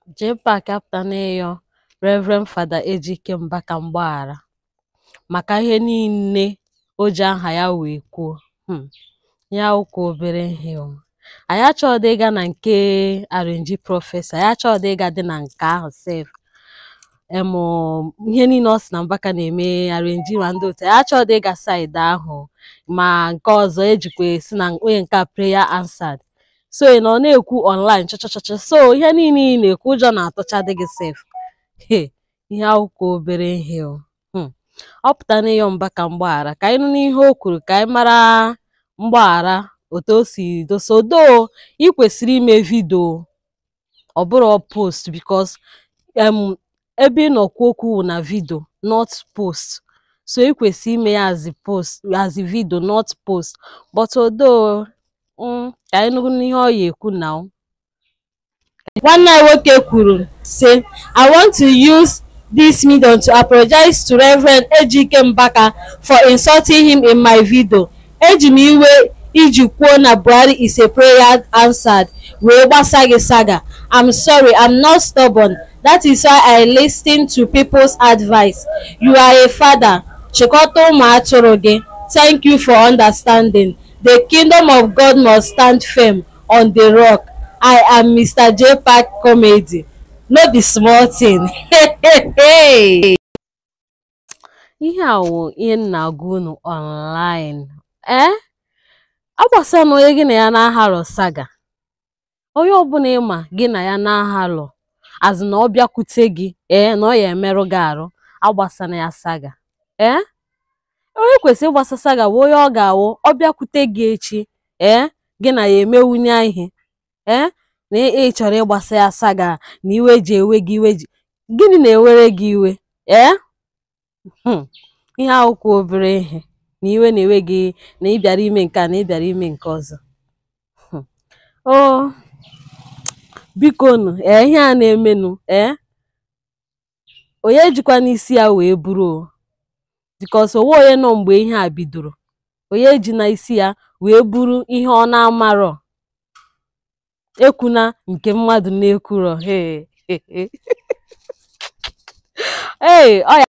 JPAC apụtana ịyọ Reverend Fada Ejike Mbaka mgbaghara maka ihe niile o ji aha ya wee kwuo um ya ụka obere ihe o anyị achọghịdị ịga na nke R&G prọfesọ anyị achọghịdị ịga dị na nke ahụ sef em ihe niile ọ sị na Mbaka na-eme R&G ma ndị otu anyị achọghịdị ịga saịdị ahụ ma nke ọzọ ejikwa esi na onye nke a prayer answered so ị nọ na-ekwu online chọchọchọchọ so ihe niile ị na-ekwu ụjọ na-atụchadị gị sef he ihe akwụkwọ obere ihe o um ọ pụta na ịyọ Mbaka mgbaghara ka anyị nụ n'ihe o kwuru ka anyị mara mgbaghara otu o si dosa odo ị kwesịrị ime vidio ọ bụrụ post because em ebe ị nọ kwuo okwu wụ na vidio not post so ị kwesịrị ime ya as post as vidio not post but odo um ka anyị nụ n'ihe ọ ya ekwu now Nwanne anyị nwoke kwuru sị I want to use this medium to apologize to Reverend Ejike Mbaka for insulting him in my video. Eji m iwe iji kwuo na Buhari is a prayer answered wee gbasa gị saga. I'm sorry, I'm not stubborn. That is why I listen to people's advice. You are a father. Chịkọta ụmụ atụrụ gị. Thank you for understanding. The kingdom of God must stand firm on the rock. I am Mr. JPAC Comedy. No be small thing. ihe a wụ ihe m na-agwa unu online ee agbasara na onye gị na ya na-ahalọ saga onye ọbụla ịma gị na ya na-ahalọ azụ na ọ bịakwute gị ee na ọ ya emerụ gị arụ agbasana ya saga ee onye kwesịrị ịgbasa saga bụ onye ọ ga-awụ ọ bịakwute gị echi ee gị na ya emewunye ihe ee na ị chọrọ ịgbasa ya saga na iwe ji ewe gị iwe ji gịnị na-ewere gị iwe ee um ihe akwụkwọ obere ihe na iwe na-ewe gị na ị bịara ime nke a na ị bịara ime nke ọzọ um o bikonu ee ihe a na-emenụ ee onye jikwa n'isi ya wee buru o because onwe onye nọ mgbe ihe a bidoro onye ji na isi ya wee buru ihe ọ na-amarọ ekwuna nke mmadụ na-ekwurọ hey ee ọ ya